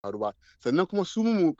faru ba sannan kuma su mu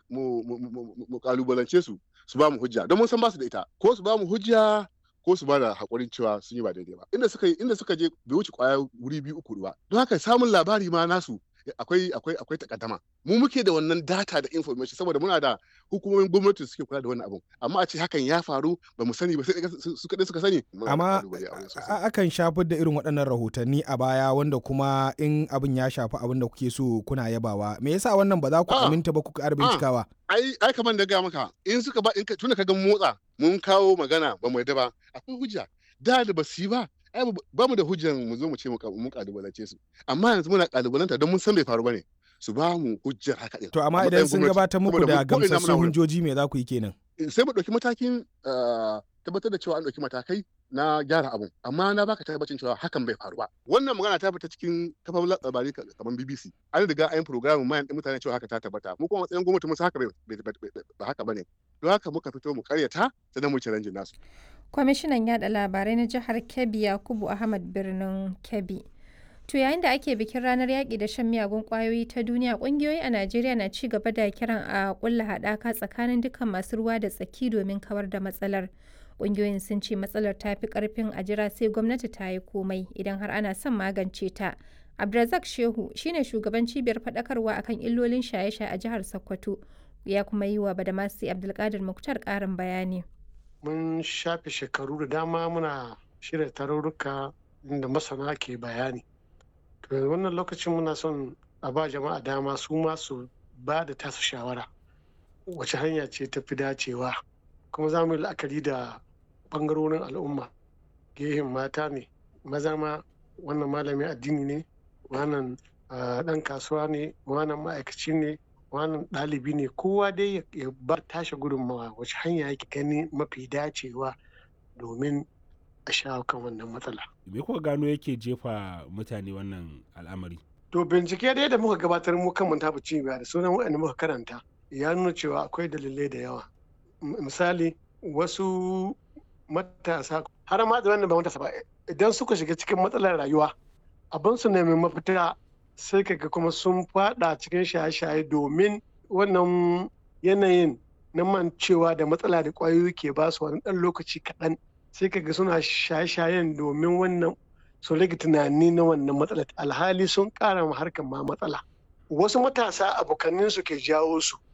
mu kalubalance su su ba mu hujja don mun san ba su da ita ko su ba mu hujja ko su ba da hakurin cewa sun yi ba daidai ba inda suka inda suka je bai wuce kwaya wuri biyu uku ba don haka samun labari ma nasu akwai akwai akwai takaddama mu muke da wannan data da information saboda muna da hukumomin gwamnati suke kula da wannan abun amma a ce hakan ya faru ba mu sani ba sai su kadai suka sani amma akan shafar da irin waɗannan rahotanni a baya wanda kuma in abin ya shafi abin da kuke so kuna yabawa me yasa wannan ba za ku aminta ba ku ƙara bincikawa ai ai kamar da ga maka in suka ba in tunda ka ga motsa mun kawo magana ba mu yadda ba akwai hujja da da ba su yi ba ai ba mu da hujjan mu zo mu ce mu kalubalance su amma yanzu muna kalubalanta don mun san bai faru bane su ba mu hujjar haka din to amma idan sun gabatar muku da gamsassun hujjoji me za ku yi kenan sai mu dauki matakin tabbatar da cewa an dauki matakai na gyara abun amma na baka tabbacin cewa hakan bai faru ba wannan magana ta fita cikin kafar labari kamar BBC an riga an program mayan din mutane cewa haka ta tabbata mu kuma matsayin gwamnati mun haka ba haka bane don haka muka fito mu karyata sannan mu challenge nasu kwamishinan yada labarai na jihar kebbi yakubu ahmad birnin kebbi to yayin da ake bikin ranar yaƙi da shan miyagun ƙwayoyi ta duniya ƙungiyoyi a najeriya na ci gaba da kiran a ƙulla haɗaka tsakanin dukkan masu ruwa da tsaki domin kawar da matsalar ƙungiyoyin sun ce matsalar ta fi ƙarfin a jira sai gwamnati ta yi komai idan har ana son magance ta abdulrazak shehu shine shugaban cibiyar faɗakarwa akan illolin shaye-shaye a jihar sokoto ya kuma yi wa badamasi abdulkadir muktar ƙarin bayani mun shafe shekaru da dama muna shirya tarurruka inda masana ke bayani to wannan lokacin muna son a ba jama'a dama su ma su ba da tasu shawara wace hanya ce ta fi dacewa kuma za mu yi la'akari da ɓangarorin al'umma gehen mata ne maza ma wannan malamin addini ne wannan ɗan kasuwa ne wannan ma'aikaci ne wannan ɗalibi ne kowa dai ya bar tashi gudunmawa wace hanya yake gani mafi dacewa domin a shawo kan wannan matsala. Me kuka gano yake jefa mutane wannan al'amari? To bincike dai da muka gabatar mu kan manta cibiya da sunan waɗanda muka karanta ya nuna cewa akwai dalilai da yawa. Misali wasu matasa har ma da wannan ba matasa ba idan suka shiga cikin matsalar rayuwa abin su nemi mafita sai kaga kuma sun fada cikin shaye-shaye domin wannan yanayin na mancewa da matsala da ƙwayoyi ke ba su wani ɗan lokaci kaɗan sai kaga suna shaye-shayen domin wannan su rage tunani na wannan matsalar alhali sun ƙara ma harkar ma matsala wasu matasa abokanin su ke jawo su